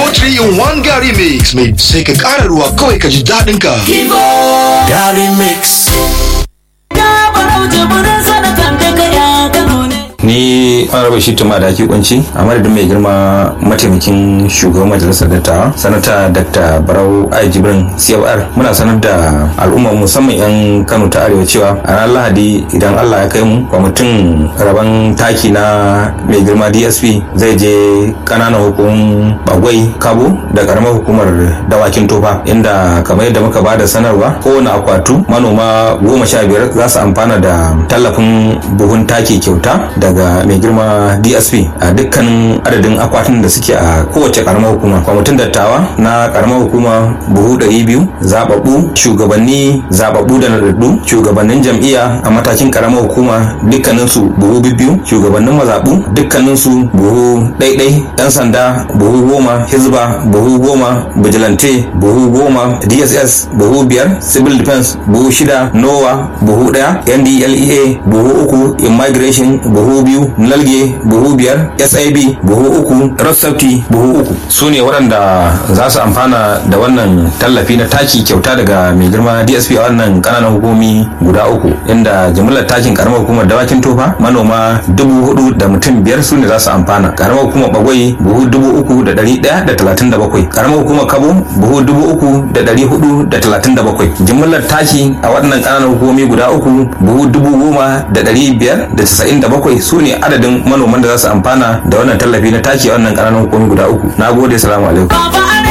Kibo 3 in 1 Gary Mix mai sai ka ƙara ruwa kawai ka ji daɗin ka. Kibo Gary Mix. ni honorable shi tuma da ake kunci a madadin mai girma mataimakin shugaban majalisar dattawa sanata dr barau ai jibrin cfr muna sanar da al'umma musamman yan kano ta arewa cewa a ranar lahadi idan allah ya kai mu kwamitin rabon taki na mai girma dsp zai je kananan hukumun bagwai kabo da karamar hukumar dawakin tofa inda kamar yadda muka bada sanarwa kowane akwatu manoma goma sha biyar za su amfana da tallafin buhun taki kyauta daga mai girma dsp a dukkanin adadin akwatin da suke a kowace karamar hukuma kwamitin dattawa na karamar hukuma buhu ɗari biyu zababbu shugabanni zababbu da nadaddu shugabannin jam'iyya a matakin karamar hukuma dukkaninsu buhu biyu shugabannin mazaɓu dukkaninsu buhu ɗaiɗai ɗan sanda buhu goma hizba buhu goma vigilante buhu goma dss buhu biyar civil defense buhu shida nowa buhu ɗaya ndlea buhu uku immigration buhu biyu nalge buhu biyar sib buhu uku rossafti buhu uku su ne waɗanda za su amfana da wannan tallafi na taki kyauta daga mai girma dsp a wannan ƙananan hukumi guda uku inda jimillar takin karamar hukumar dawakin tofa manoma dubu hudu da mutum biyar su ne za su amfana karamar hukumar bagwai buhu dubu uku da ɗari ɗaya da talatin da bakwai karamar hukumar kabo buhu dubu uku da ɗari hudu da talatin da bakwai jimillar taki a waɗannan ƙananan hukumomi guda uku buhu dubu goma da ɗari biyar da casa'in da bakwai su ne adadin manoman da za su amfana da wannan tallafi na taki a wannan ƙananan hukumomi guda uku na gode salamu alaikum